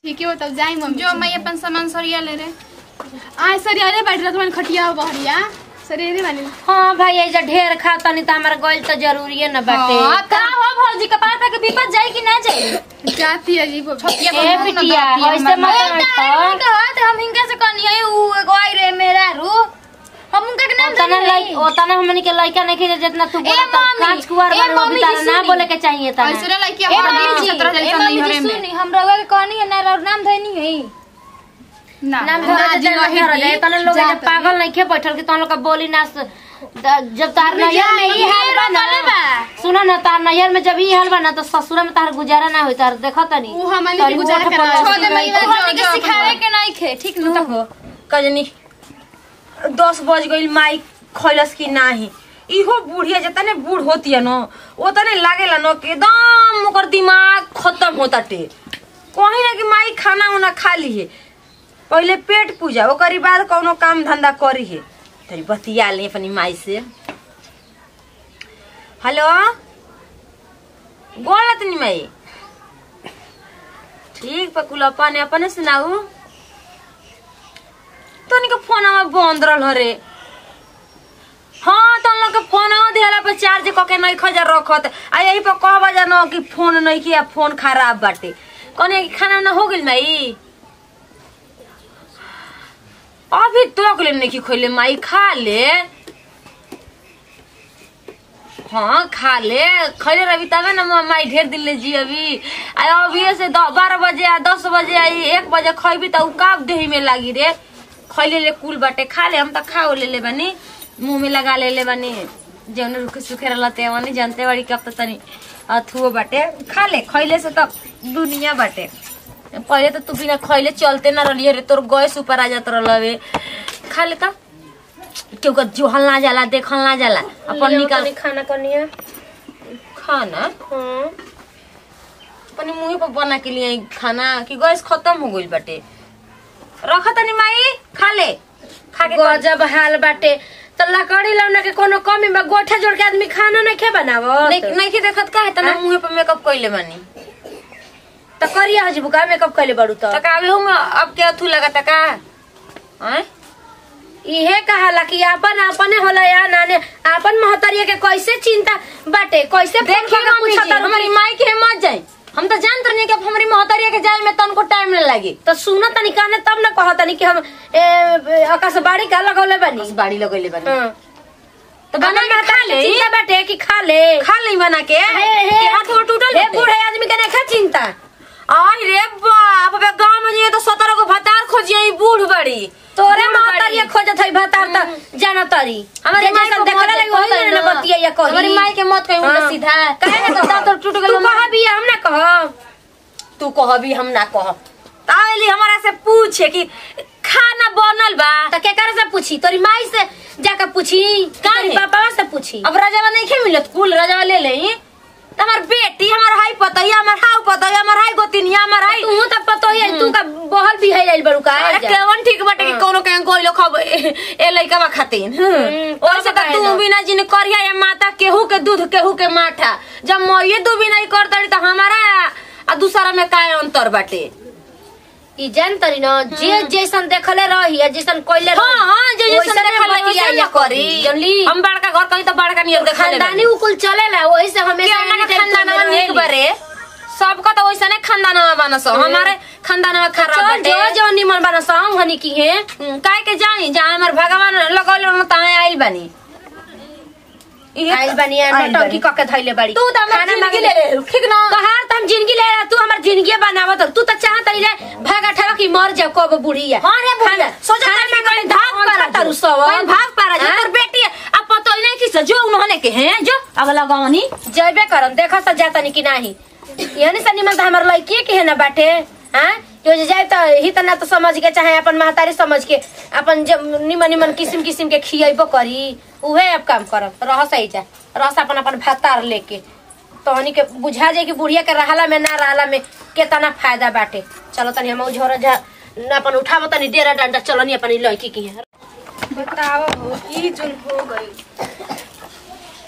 ठीक है तब जाई मम्मी जो मैं अपन सामान सरिया ले रे आ सर अरे बैठ रहा तुम्हारे खटिया बहरिया सर अरे वाली हाँ भाई ऐजा ढेर खाता नहीं तो हमारा गइल तो जरूरी है ना बाटे हाँ, का हो भौजी कपार पे के विपत जाई कि ना जाई जाती है जी वो छतिया ए बिटिया ऐसे मत रह हम हिंगा से कहनी है उ एगो आई रे मेरा रू हम उनका के नाम ओतना जानी लाइक ओतना हमनी के लइका नहीं खेले जितना तू बोला तो मम्मी, कांच कुआर ए बारे में मम्मी बितारा जी, ना सुनी। बोले के चाहिए ता ऐसे ना लाइक ए हमारा मम्मी जी सत्रह ए जैसा नहीं मम्मी हरे जी में सुनी हम रवा के कहनी है ना रवा नाम धनी है ना नाम ना धरे जी जाए वही धरे जाए थी, तने लोग जा ऐसे पागल नहीं खे बैठल कि तन लोग का बोली ना स- द- जब तार नैयर में ई हाल बा ना सुनो ना तार नैयर में जब ई हाल बा ना तो ससुरा में तार गुजारा ना होई तार देखो तनी ऊ हमारे तारी लिए गुजारा गोठ करा पर छोड़ दे लगी मैं हमनी के सिखावे के नहीं खे ठीक नु हो कजनी दस बज गईल माई खैलस की नाही इहो बुढ़िया जतने बूढ़ होती है न ओतने लागेला न कि एकदम ओकर दिमाग खत्म होता टे कहीं ना कि माई खाना उना खा ली है पहले पेट पूजा ओकरी बाद कौनो काम धंधा करी है तरी बतिया ले अपनी माई से हेलो गोल तनी माई ठीक पकुल अपने अपने सुनाऊ तनी के फोनवा बंद रहल हरे हाँ तन लोग के फोनवा दिहला पे चार्ज क के नहीं खजा रखत आ यही पर कह बजा न कि फोन नहीं किया फोन खराब बाटे कने कि खाना ना हो गेल माई अभी तक ले नहीं खोले माई खा ले हाँ खा ले खैले रही तबे ना मा- माई ढेर दिन ले जी अभी आ अभी से द- बारह बजे आ दस बजे आई एक बजे खैबी त उ काब देही में लागी रे खैले ले कुल बाटे खा ले हम त खा ले ले बानी मुंह में लगा ले ले बानी जौन रुखे सुखे रहला ते वानी जानते बाड़ी कब त तनी अथुओ बाटे खा ले खैले से त दुनिया बाटे पहले तो तू बिना खैले चलते ना रहिए रे तोर गैस ऊपर आ जात रहलवे खा ले त केहू का जोहल ना जाला देखल ना जाला अपन निकाल खाना करनी है खाना हाँ अपने मुंह पर बना के लिए खाना कि गैस खत्म हो गइल बाटे रख तनी माई खा ले खा के कर- गजब हाल बाटे तो लकड़ी लौना के कोनो कमी बा गोठा जोड़ के आदमी खाना नहीं खे बनावो नहीं नहीं के देखत का है तना मुंह पर मेकअप कइले बानी तो करिया हजबू का मेकअप कैले बड़ू तो तक आवे हूं अब के अथु लगता का हैं इहे कहाला कि अपन अपने होला या नाने अपन महतरिया के कैसे चिंता बाटे कैसे फोन देखिए करके मम्मी पूछत जी, तारू हमारी माई के मत जाए हम तो जानत रही कि अब हमारी मोहतरिया के जाए में तनको टाइम न लागे तो सुना तनी काने तब ना कह तनी कि हम ए, ए, आकाशवाणी का लगौले बानी बस बाड़ी लगइले बानी हाँ। तो बना के खा ले चिंता बाटे कि खा ले खा ले बना के हे हे कि हाथ गोड़ टूटल हे बाटे? बूढ़े आदमी के नहीं खा चिंता आई रे बाप बे गांव में जाइए तो सत्रह को भतार खोजिए बूढ़ बड़ी तोरे बूढ़ महतरिया बड़ी। खोजत है भतार त जाना तरी हमारी माई को देखला मत लगी वही कहता है ना ना। बतिया या कही हमारी माई के मत कही उल्टा हाँ। सीधा काहे ना दांत कहब? टूट गेल तू कह भी हम ना कह तू कहबी हम ना कह तावली हमारा से पूछे कि खाना बनल बा तो केकर से पूछी तोरी माई से जाकर पूछी काहे? तोरी पापा से पूछी अब राजावा नहीं खे मिलत कुल राजावा ले ले त हमार बेटी हमार हाई पतैया हमार हाउ पतैया हमार हाई गोतिनिया हमार हाई तू तो पतो है तू का बहल भी है जाइल बड़ू का अरे केवन ठीक बाटे कि कोनो के कोई लोग खब ए लइका बा खातिन ओइसे त तू बिना जिन करिया या माता केहू के दूध केहू के माठा जब मइए दू बिना ही कर तड़ी त हमारा आ दूसरा में का अंतर बाटे ई जान तरी न जे जैसन देखले रही है जैसन कोइले हाँ हाँ जो जैसे वैसने देखा लगी बतिया वैसे या न करी जनली हम बड़का घर कहीं तो बड़का नियर देखा खानदानी उकुल चलेला वही से हमेशा खानदान anytime खानदानवा चलते निक रहेली। बारे सबका तो वैसा नहीं खानदानवा बनस हमारे खानदानवा खराब चल बाटे जो जो निमन बना साम हनी की है हम्म, काहे के जानी जहाँ हमार भगवान लगौले रहन तहाँ आइल बानी इहे आइल बनी आइल नौटंकी बानी। क के धइले बाड़ी तू तो हमार खाना जिंदगी मांगे ले ले ठीक ना तोहार त हम जिंदगी ले रहा तू हमर जिंदगी बनावत तू तो चाहत रही रे भागा ठेवा की मर जा कब बुढ़िया हाँ रे बुढ़िया सोचा खाना था में कि भाग भाग पारा तारू सब कहीं भाग पारा जो हाँ? तोर बेटी है अब पतो ही नहीं किस जो उन्होंने के हैं जो अगला गावनी जैबे करम देखा सा जाता नहीं कि नाही यानी सा निमन त हमर लड़की के है ना बाटे हां जो जे जाए त ही त ना तो समझ के चाहे अपन महतारी समझ के अपन जब निमन निमन किस्म किस्म के खियबो करी उहे अब काम करम रह सही जा रस अपन अपन भातार लेके तहनी के बुझा जाए कि बुढ़िया के रहला में ना रहला में केतना फायदा बाटे चलो तनी हम झोरा जा न अपन उठाव तनी डेरा डंडा चलनी अपन ई लड़की की है बताओ हो ई जोन हो गई का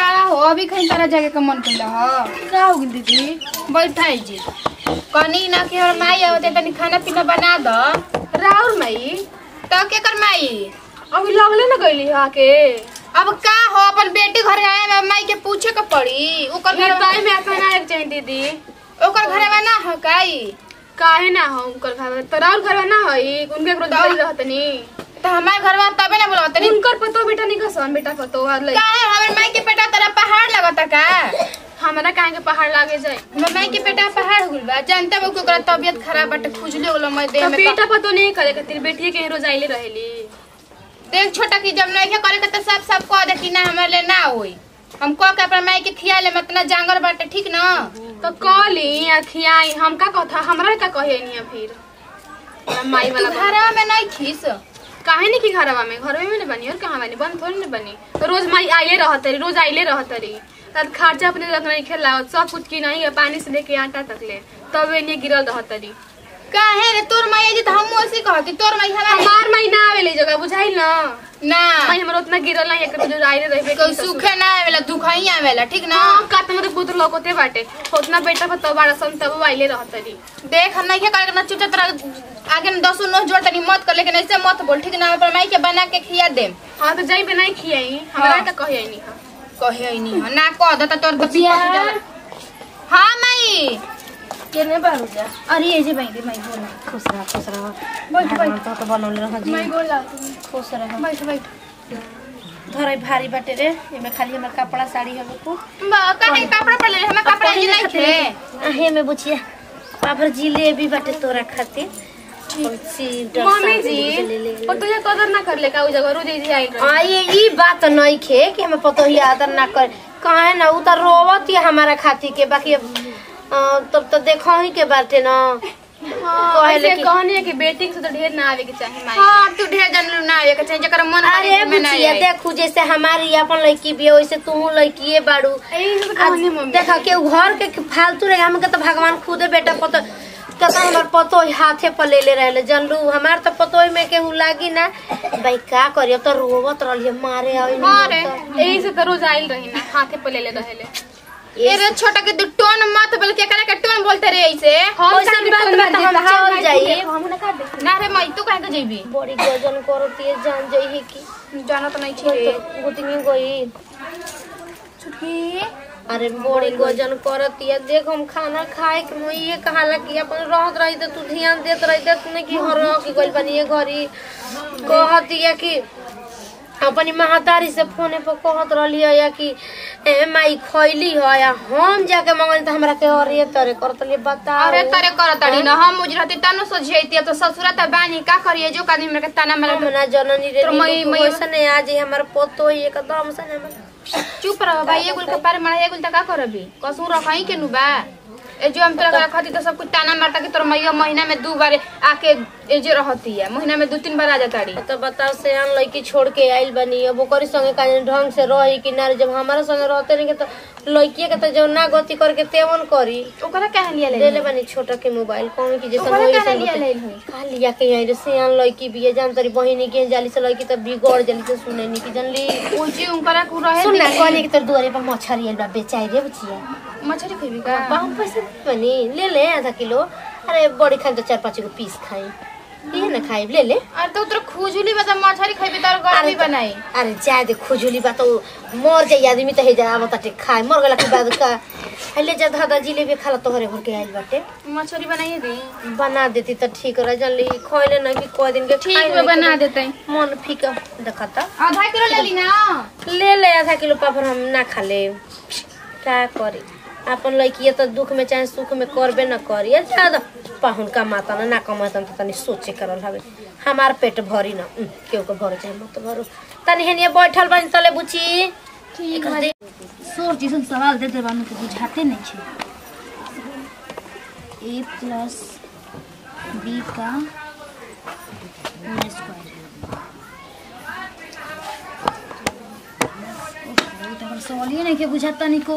का हो अभी कहीं तरह जगह का मन कैला हो का हो गइल दीदी बैठाई जी कनी ना कि हमर माई आवते तनी खाना पीना बना द राउर मई तो के कर माई अभी लगले न गइली हा के अब का हो अपन बेटी घर आए में माई के पूछे के पड़ी ओकर घर टाइम में अपना एक चाहिए दीदी ओकर घर में ना हो काई काहे ना हो उनकर घर में तोरा और घर में ना होई उनके रोज गइल रहतनी तो हमारे घर में तबे ना बोला तनी उनकर पतो बेटा नहीं कसन बेटा पतो हर लई काहे हमर माई के बेटा तेरा पहाड़ लगता का हमरा काहे के पहाड़ लागे जाए हमर माई के बेटा पहाड़ हुल बा जानते हो कि ओकरा तबियत खराब बाटे खुजली होलो मैं देह तो में बेटा पतो नहीं करे खातिर बेटिए के रोज आइले रहेली देख छोटा की जब नहीं करे के तो सब सब कह दे कि ना हमारे लिए ना होई हम कह के अपना माई के खिया ले इतना जांगर बाटे ठीक ना तो कली या खियाई हम का कथा हमरा का कहे नहीं फिर हमरा माई तू वाला घरवा में नहीं खीस काहे नहीं की घरवा में घरवे में नहीं बनी और कहाँ बनी बंद थोड़ी नहीं बनी तो रोज माई आइले रहत रही रोज आइले रहत रही तब खर्चा अपने रख नहीं खेला सब कुछ की नहीं है पानी से लेके आटा तक ले तब एने गिरल रहत रही काहे रे तोर माई जी तो हम ऐसे कहती तोर माई हमारे हमार माई ना आवेले जगह बुझाइल ना ना माई हमर उतना गिरल नहीं एक रोज आइले रहे कोई सुखे ना आवेला दुखाई आवेला ठीक ना हाँ का तो मतलब पुत्र लौकते बाटे उतना बेटा पर तब बारह सन तब आइले रहत रही देख हम नहीं करे के ना चुपचाप तरह आगे में दसो नोट जोड़ तनी मत कर लेकिन ऐसे मत बोल ठीक ना हम अपना माई के बना के खिया दे हाँ तो जाई पे नहीं खियाई हमरा हाँ। का कहे नहीं हाँ कहे ही नहीं हो ना कह दे तो तोर बच्ची हाँ माई केने बारू जा अरे ये जी भाई माई बोल खुश रह खुश रह बैठ बैठ तो तो बनौले रह जी माई बोल खुश रह बैठ बैठ धरे भारी बाटे रे एमे खाली हमर कपड़ा साड़ी हवे को बा काहे कपड़ा पर ले हमें कपड़ा जी नहीं थे आहे में बुचिया पापर जिलेबी बाटे तोरा खातिर मम्मी मम्मी जी और तुझे कदर ना कर ले का उ जगह रोज जी आई रही हाँ ये ई बात नहीं खे कि हमें पतो ही आदर ना कर काहे ना उ त रोवत ही हमारा खाती के बाकी अब, अ, तब तो देखो ही के बाटे ना हां कहले ऐसे कि- कहनी है कि बेटी के से तो ढेर ना आवे के चाहिए माई हाँ तू ढेर जन ना आवे के चाहिए जकर मन अरे करे में ना बुचिया आवे। देखू जैसे हमारी अपन लड़की भी है वैसे तू लड़की बाड़ू यही से तो आज कहनी मम्मी देखा के उ घर के फालतू रहे हमके तो भगवान खुदे बेटा पतो कता हमार पतो ही हाथे पर ले ले रहले जनलू हमार तो पतो में के उ लागी ना भाई का करियो तो रोवत रहलिए मारे आई हाँ रे। यही से तो रोज आइल रही ना हाथे पे ले ले रहेले ए रे छोटा के तू टोन मत बोल के करे के टोन बोलते रे ऐसे हम वैसे साथ बात में में तो हम चल जाई हम ना काट दे ना रे मई तू काहे के जइबी बड़ी गजन करती है जान जाई की जाना तो नहीं छे गुतनी गई छुटकी अरे बड़ी गजन करती है देख हम खाना खाए के मैं ये कहाला कि अपन रहत रही तो तू ध्यान देत रही देख नहीं कि हर की गइल बनी ये घरी कहती है कि अपनी महातारी से फोने पर कहत रहली है या कि ए माई खैली है या हम जाके मंगल तो हमरा के और ये तरे करत लिए बता अरे तरे कर तड़ी ना हम मुझ रहती तनु सो झेती तो ससुरा त बानी का करिए जो कादी मेरे के ताना मारे हम ना जननी रे तो मई- मई- वैसे नहीं आज ही हमार पोतो ही एकदम से नहीं चुप रह भाई ये गुल के पारे मारे ये गुल त का करबी कसू रखई के नु बा ए जो हम तोरा खाती तो सब कुछ ताना मारता कि तोर मैया महीना में दो बार आके ए जे रहती है महीना में दो तीन बार आ जाताड़ी तो बताओ से आन लड़की छोड़ के आइल बनी अब ओकरी संगे का ढंग से रही कि ना जब हमारा संगे रहते नहीं के तो लड़की के तो जो ना गति करके तेवन करी ओकरा काहे लिया ले ले ले बनी छोटा के मोबाइल कौन की जैसे ओकरा होई काहे वैसन लिया होते। ले होई का लिया के यहाँ रे सियान लड़की भी है जान तरी बहिनी के जाली से लड़की तो बिगड़ जाली से सुने नहीं की जानली ओ जी उनकरा को रहे सुन ना दी। कहली कि तोर दुआरे पर मछरी आइल बा बेचाई रे बचिया मछली खइबी का पाँव पैसे दे बनी ले ले आधा किलो अरे बड़ी खाई तो चार पाँच गो पीस खाई ये ना खाई ले ले अरे तो तोर खुजली बता मछली खइबी तार गर्मी बनाई अरे जाए दे खुजली बा तो मर जाई आदमी तो हे जा आवत ताटे खाए मर गला के बाद का हले जा दादा जिलेबी खाला तोहरे भर के आइल बाटे मछली बनाइए दी बना देती तो ठीक रह जानली खोले नहीं कि कोई दिन के ठीक खाए है नहीं बना के देते मन फीका देखता आधा किलो ले ली ना ले ले आधा किलो पापड़ हम ना खा ले क्या करी अपन लड़की तो दुख में चाहे सुख में करबे न करी ज्यादा पाहुन का माता ना ना कमाता तो तनी सोचे करल हवे हमार पेट भरी ना उम, केहू के भरो चाहे मत भरो तनी हेनिए बैठल बनी तले बुची ठीक है सोर जैसन सवाल दे देबा में तो बुझाते नहीं छे ए प्लस बी का होल स्क्वायर ओहो, तो हमर सवालिए नहीं के बुझाता निको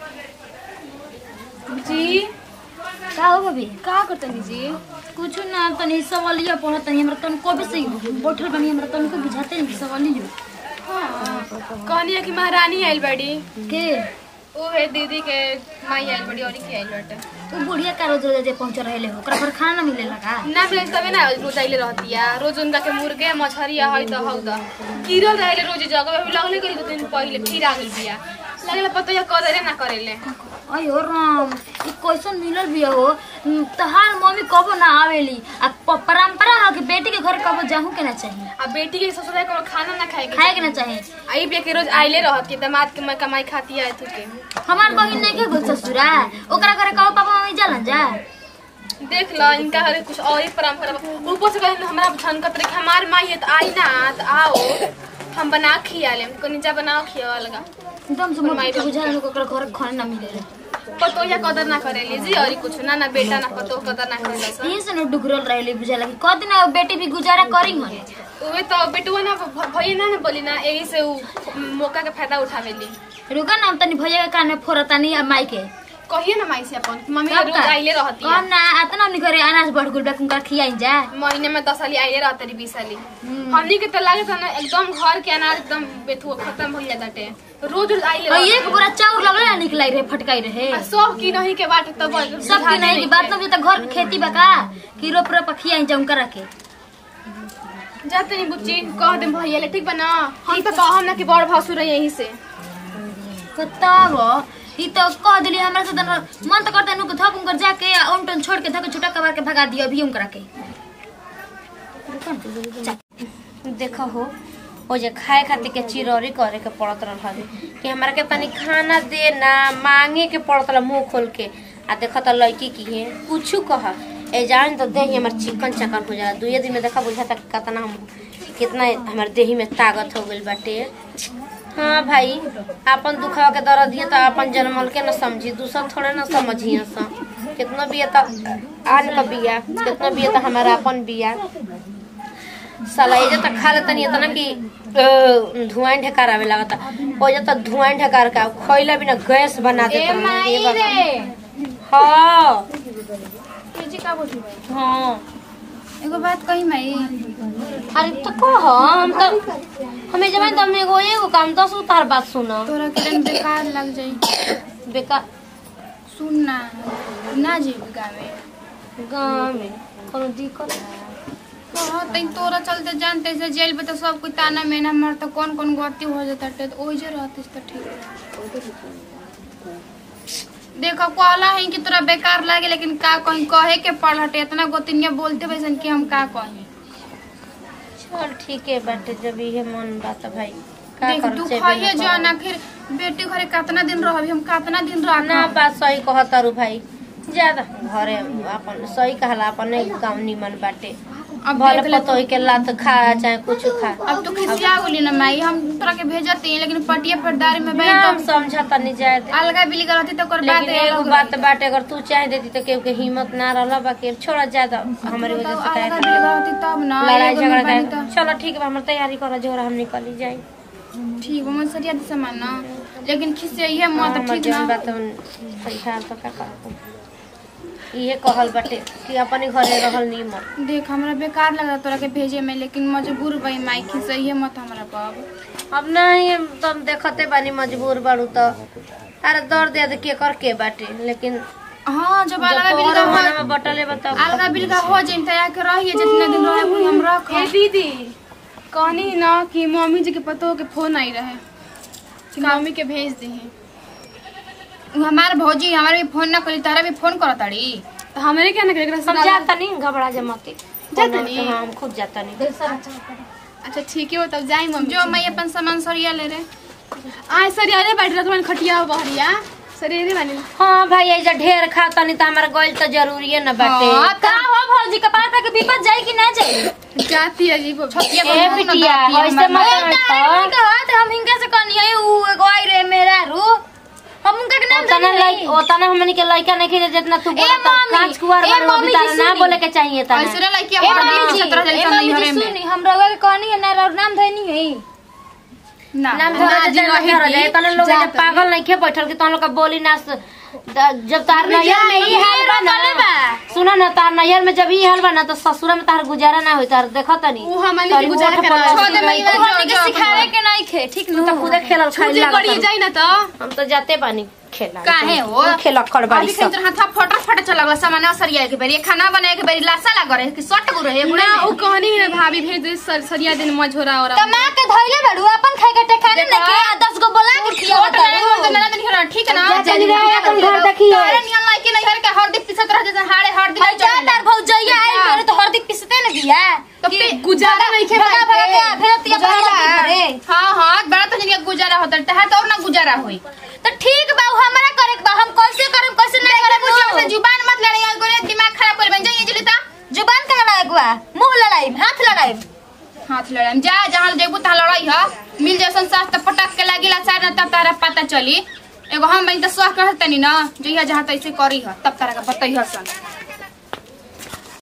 जी का हो बबी का करतनी जी कुछ ना तनी सवालिया पढ़त तनी हमरा तन को भी सही बैठल बनी हमरा तन को बुझाते नहीं सवालियो कहनी है कि महारानी आइल बड़ी के ओहे दीदी के माई आइल बड़ी और के आइल बाटे वो बुढ़िया का रोज रोज पहुंच रहे हो ओकरा पर खाना ना मिलेला का ना मिले तबे ना रोज आइले रहती है रोज उनका के मुर्गे मछरी है तो हौ द कीरल रहले रोज जगह में लगले करी दो दिन पहले फिर आ गइल बिया लगले पता या करे ना करेले अयो राम ई कैसन मिलल बिया हो हम्म, तहार मम्मी कबो ना आवेली आ प- परंपरा है कि बेटी के घर कबो जाहू के ना चाहिए आ बेटी के ससुराल को खाना ना खाए के खाए के ना चाहिए आई बिया के रोज आइले रहती है दामाद के मैं कमाई खाती है तू के हमार बहिन नहीं के गो ससुरा ओकरा घरे कबो पापा मम्मी जालन जा देख लो इनका हरे कुछ और ही परंपरा बा। ऊपर से कहले हमरा झनकत रहे कि हमार माई है तो आई ना तो आओ हम बना के खिया ले हमको नीचा बनाओ खिया लगा एकदम से मम्मी के बुझा लोग ओकरा घर खाना ना मिलेला पतो या कदर ना करेली जी और कुछ ना ना बेटा ना पतो कदर ना करेला सब यही से न डुगरल रहेली बुझाला कि कद ना बेटी भी गुजारा करी हन उहे तो बेटुआ ना भ- भैया ना ना बोली ना यही से उ मौका के फायदा उठावेली रुका ना हम तनी भैया के कान में फोरतानी आ माई के कहिए ना माई से अपन कि मम्मी कब रोज का? आइले रहती कम है ना आतना हमनी घरे अनाज बढ़ गुल बेकुन कर खियाई जा महीने में दस साली आइले रहते रही बीस साली हमनी के तो लागे था ना एकदम घर के अनाज एकदम बेथुआ खत्म हो जाता है रोज रोज आइले और रहते। एक पूरा चाउर लगले ना निकलाई रहे फटकाई रहे आ सब की नहीं के बाटे तब सब की नहीं की बात ना तो घर के खेती बका कि रोप रोप खियाई जाऊं करा के जाते नहीं बुच्ची कह दे भैया ले ठीक बना हम तो कहम ना कि बड़ भासुर है यहीं से बताव ई तो कह दिली हमरा से तन मन तो करता नु के थप उनकर जाके ओमटन छोड़ के धक छुटा कबार के भगा दियो अभी उनकरा के देखो हो ओ जे खाए खातिर के चिरौरी करे के पड़त रहल हवे कि हमरा के तनी खाना दे ना मांगे के पड़त रहा मुंह खोल के आ देखो तो लड़की की है कुछ कह ए जान तो देही हमर चिकन चकन हो जाला दुए दिन में देखा बुझाता कि कितना हम कितना हमर देही में ताकत हो गइल बाटे हाँ भाई अपन दुखवा के दर्द दिए तो अपन जन्मल के न समझी दूसर थोड़े न समझिए सा कितना भी है तो आन का बिया कितना भी है तो हमारा अपन बिया साला एजे तक खा लेता नहीं इतना कि अ, धुआं ढकार आवे लगता ओजे तो धुआं ढकार का खइला बिना गैस बना देता नहीं, ये बात। हाँ जी का बोली हाँ एगो बात कही माई अरे तो कह हम तो हमें जब तो हमने एगो एगो काम दस उतार बात सुना तोरा के दिन बेकार लग जाई बेकार सुन ना ना जेबी गावे गाँव में कोनो दिक्कत कहो तई तोरा चलते जानते से जेल में तो सब कोई ताना मेना मर तो कौन कौन गलती हो जाता टे तो ओइ जे रहतिस तो ठीक देखो कहला है कि तोरा बेकार लागे लेकिन का कहीं कहे के पड़ हटे इतना गोतिनिया बोलते वैसन कि हम का कहीं चल ठीक है बाटे जब ये मन बात है भाई का देख कर तू जेबे खाइए न जो करब। ना फिर बेटी घरे कितना दिन रहबी हम कितना दिन रह ना बात सही कहतारू भाई ज्यादा घरे अपन सही कहला अपन नहीं काम निमन बाटे अब भले देख ले पतोही के लात खा चाहे कुछ खा अब तू खिसिया बोली ना माई हम तोरा के भेजती हैं लेकिन पटिया फरदारी में बैठ नाम समझता नहीं जाए दे। अलगा बिली करती तो कर बात लेकिन एगो बात बाटे अगर तू चाह देती तो केहू के हिम्मत ना रहला बाकी छोड़ा ज्यादा हमारी वजह से काहे अलगा खातिर बिली करती तब ना लड़ाई एगो झगड़ा में बनी का चलो ठीक है हमारे तैयारी करो जोर हम निकली जाए तो ठीक है मन सरिया दिशा मानना लेकिन खिसिया मत हमर ठीक जौन ना बात हम सही हाल तो का करब इहे कहल बाटे कि अपने घरे रहल निमन देख हमरा बेकार लगा तोरा के भेजे में लेकिन मजबूर बई माई खिसिया मत हमरा बाब अब नहीं तुम देखते बानी मजबूर बाड़ू तो अरे दर्द याद के कर के बाटे लेकिन हाँ जब जब अलगा बिली तोहरा का मने हो में बटले बताओ अलगा बिली का हो जाइन तया के रहिए जितने दिन रहे कोई हम रख दीदी कहनी ना कि मम्मी जी के पतो के फोन आई रहे कि मम्मी के भेज दी हमार भौजी हमारे भी फोन ना करी तारा भी फोन करत ताड़ी तो हमरे क्या ना करे हम जाता नहीं घबरा जा मत जाता नहीं? हाँ हम खुद जाता नहीं अच्छा ठीक है वो तब जाई मम्मी जो मैं अपन सामान सरिया ले रे आ सरिया रे बैठ रखवन खटिया बहरिया सरिया रे बानी हाँ भाई ऐजा ढेर खाता नहीं तो हमारा गइल तो जरूरी है ना बाटे का हो भौजी का पाता के विपद जाई कि ना जाई जाती है जी वो छतिया ए बिटिया ऐसे मत कर कहत हम हिंगा से कहनी है उ एगो आई रे मेरा रू हम उनका के नाम ओतना जानी लाइक ओतना हमनी के लइका नहीं खेले जितना तू बोला तो मम्मी, कांच कुआर ए बारे में मम्मी बितारा जी, ना सुनी। बोले के चाहिए ता ऐसे रे लइकी ए हमारा मम्मी जी सत्रह ए जैसा नहीं मम्मी घरे जी में सुनी हम रउआ के कहनी है ना रउआ नाम धनी है ना नाम ना धरे जी जे रही धरे थी, जाए तने लोग जा ऐजा तनी। पागल नहीं खे बैठल कि तन लोग का बोली ना द- जब तार नैहर में ई हाल बा ना सुनो ना तार नैहर में जब ई हाल बा ना तो ससुरा में तार गुजारा ना होई तार देखो तनी उ हमनी के तारी गुजारा ओठ करा पर छोड़ दे मैया जो हमनी के जो सिखावे के नहीं खे ठीक तू तो खुदे खेलल खाई छुट्टी करिए लागत जाई ना तो हम तो जाते बानी खेला काहे हो? खेल खड़ बाड़ी अभी सब खेत हाथा फटा फटा चला गया सामान सरिया के बेरी खाना बनाए के बेरी लासा लग रहे कि सट गुरु है ना उ कहनी है भाभी भेज दे सर सरिया दिन मझोरा और कमा के धइले बड़ू अपन खाए के ठेकाने न के आ दस गो बोला के खिया छोट नहीं हो तो नला दिन खेला ठीक है ना जा तनी रहे अपन घर देखिए तारे नियम लाई के नहीं हर के हर दिन पिसत रह जैसे हाड़े हर दिन भाई जा तार भौजैया आई करे तो हरदी पिसते न बिया तो कि गुजारा नहीं खे भगा भगा के फिर तिया गुजारा। करे हाँ हाँ बड़ा तो जिनका गुजारा होता है तहा तो और ना गुजारा होई तो ठीक बा उ हमरा करे के बा हम कैसे करम कैसे नहीं अरे मुझे करम से जुबान मत लड़े यार गोरे दिमाग खराब कर बन जाइए जलिता जुबान का लड़ाई के बा मुंह लड़ाई हाथ लड़ाई हाथ लड़ाई जा जहाँ जेबू तहाँ लड़ाई है मिल जैसन सास तो पटक के लागिला सार ना तब तारा पता चली एगो हम बनी तो सह कर तनी ना जइहा जहाँ तैसे करी है तब तारा का बतैहा सन